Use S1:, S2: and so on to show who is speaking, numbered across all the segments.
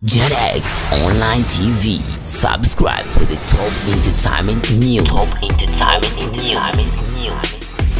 S1: JetX Online TV. Subscribe for the top entertainment news. Top entertainment news.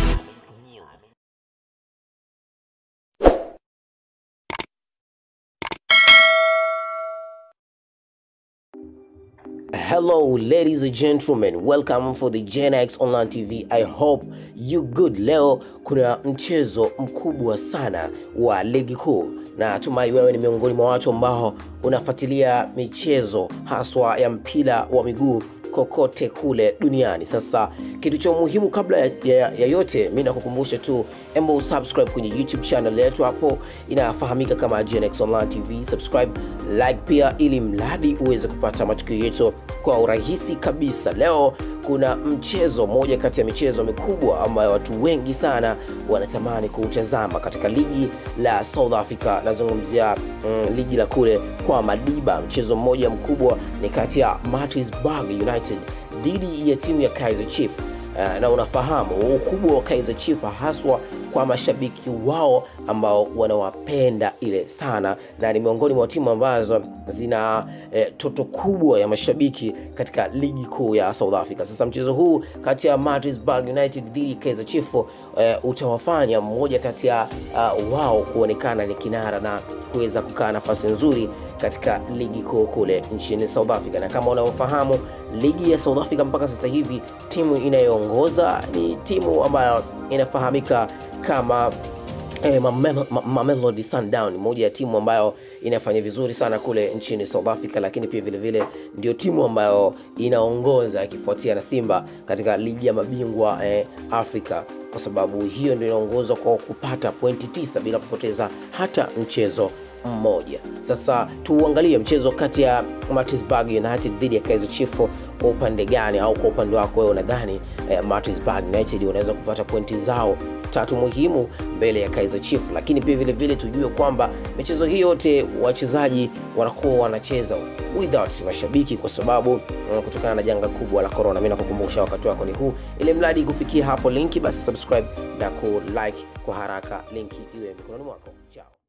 S2: Hello, ladies and gentlemen, welcome for the Gen X Online TV. I hope you good. Leo kuna mchezo mkubwa sana wa ligi kuu, na tumai wewe ni miongoni mwa watu ambao unafuatilia michezo haswa ya mpira wa miguu kokote kule duniani. Sasa kitu cha muhimu kabla ya, ya, ya yote, mi nakukumbusha tu embo subscribe kwenye YouTube channel yetu, hapo inafahamika kama GNX Online TV. Subscribe, like pia, ili mradi uweze kupata matukio yetu kwa urahisi kabisa. Leo kuna mchezo moja kati ya michezo mikubwa ambayo watu wengi sana wanatamani kuutazama katika ligi la South Africa. Nazungumzia mm, ligi la kule kwa Madiba. Mchezo mmoja mkubwa ni kati ya Maritzburg United dhidi ya timu ya Kaizer Chiefs. Uh, na unafahamu ukubwa wa Kaizer Chiefs haswa kwa mashabiki wao ambao wanawapenda ile sana, na ni miongoni mwa timu ambazo zina eh, toto kubwa ya mashabiki katika ligi kuu ya South Africa. Sasa mchezo huu kati ya Maritzburg United dhidi ya Kaizer Chiefs eh, utawafanya mmoja kati ya uh, wao kuonekana ni kinara na kuweza kukaa nafasi nzuri katika ligi kuu kule nchini South Africa. Na kama unavyofahamu ligi ya South Africa mpaka sasa hivi timu inayoongoza ni timu ambayo inafahamika kama eh, Mamelo- Ma- Mamelodi Sundown, moja ya timu ambayo inafanya vizuri sana kule nchini South Africa, lakini pia vile vile ndio timu ambayo inaongoza ikifuatia na Simba katika ligi ya mabingwa eh, Afrika kwa sababu hiyo ndio inaongoza kwa kupata pointi tisa bila kupoteza hata mchezo mmoja. Sasa tuangalie mchezo kati ya Maritzburg United dhidi ya Kaizer Chiefs kwa upande gani, au kwa upande wako wewe unadhani eh, Maritzburg United wanaweza kupata pointi zao tatu muhimu mbele ya Kaizer Chiefs, lakini pia vile vile tujue kwamba michezo hii yote wachezaji wanakuwa wanacheza without mashabiki kwa sababu mm, kutokana na janga kubwa la corona. Mimi nakukumbusha wakati wako ni huu, ili mradi kufikia hapo linki, basi subscribe na ku like kwa haraka, linki iwe mikononi mwako. Ciao.